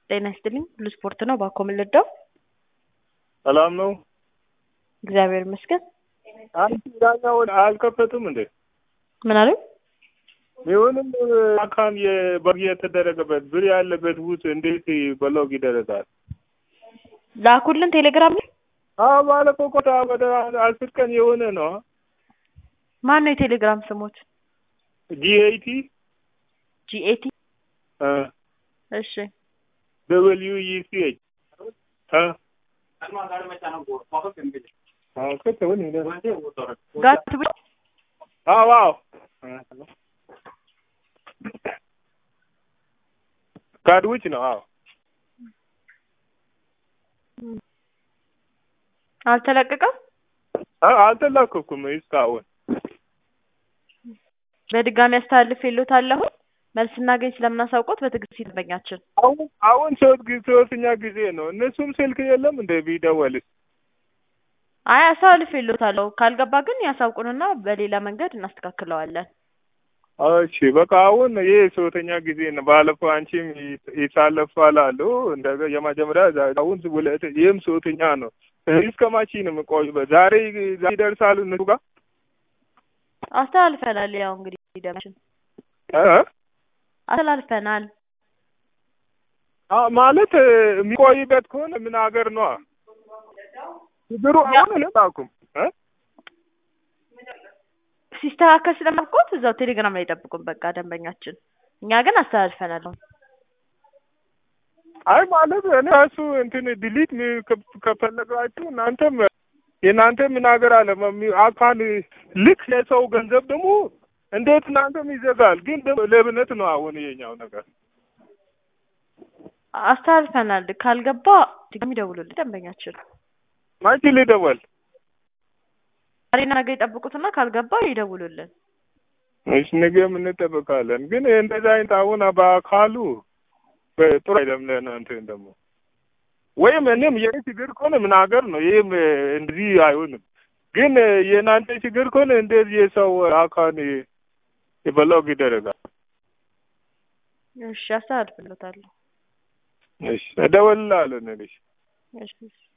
ጤና ይስጥልኝ ሁሉ ስፖርት ነው። ባኮ ምልዳው ሰላም ነው። እግዚአብሔር ይመስገን። አንቺ ዳኛውን አልከፈቱም እንዴ? ምን አሉ? ይሁንም አካል የበግ የተደረገበት ብር ያለበት ውስጥ እንዴት በሎግ ይደረጋል? ላኩልን ቴሌግራም ላይ። አዎ ባለፈው ቆጣ ወደ አስር ቀን የሆነ ነው። ማን ነው የቴሌግራም ስሞት? ጂኤይቲ ጂኤቲ እሺ ደብልዩ ኢሲኤች ጋት ብቻ አዎ አዎ ካድ ውጭ ነው። አዎ አልተለቀቀም። አ- አልተላከኩም እስካሁን። በድጋሚ አስተላልፍ የሎታለሁ መልስ እናገኝ ስለምናሳውቆት በትዕግስት ይጠበኛችን። አሁን አሁን ሶስት ጊዜ ሶስተኛ ጊዜ ነው። እነሱም ስልክ የለም እንደ ቢደወል አይ አስተላልፍ የሎታለሁ ካልገባ ግን ያሳውቁንና በሌላ መንገድ እናስተካክለዋለን። እሺ በቃ አሁን ይህ ሶስተኛ ጊዜ ነው። ባለፈው አንቺም ይሳለፋል አሉ እንደ የመጀመሪያ ዛ- አሁን ሁለት ይህም ሶስተኛ ነው። እስከ መቼ ነው የምቆይበት? ዛሬ ዛሬ ይደርሳሉ እነሱ ጋር አስተላልፈናል። ያው እንግዲህ ደማችን እ? አስተላልፈናል። አ ማለት የሚቆይበት ከሆነ ምን ሀገር ነው ችግሩ? አሁን እልጣኩም እ? ሲስተካከል ስለማውቆት እዛው ቴሌግራም ላይ ጠብቁን። በቃ ደንበኛችን እኛ ግን አስተላልፈናል። አይ ማለት እኔ እሱ እንትን ዲሊት ሚ- ከ- ከፈለጋችሁ እናንተም የእናንተ ምን ሀገር አለ መሚ- አካል ልክ የሰው ገንዘብ ደግሞ እንዴት እናንተም ይዘጋል? ግን ደግሞ ሌብነት ነው አሁን የኛው ነገር። አስተላልፈናል። ካልገባ ድጋሚ ደውሉልን ደንበኛችን። ማንቺ ልደወል ዛሬና ነገ ይጠብቁትና ካልገባ ይደውሉልን። እሺ ነገም እንጠብቃለን። ግን እንደዛ አይነት አሁን በአካሉ ጥሩ አይደለም ለእናንተ ደግሞ ወይም እኔም የኔ ችግር ከሆነ ምን ሀገር ነው ይህም እንደዚህ አይሆንም። ግን የእናንተ ችግር ከሆነ እንደዚህ የሰው አካል የበላው ይደረጋል። እሺ አስተላልፍሎታለሁ። እሺ እደውልልሃለሁ ነገ። እሺ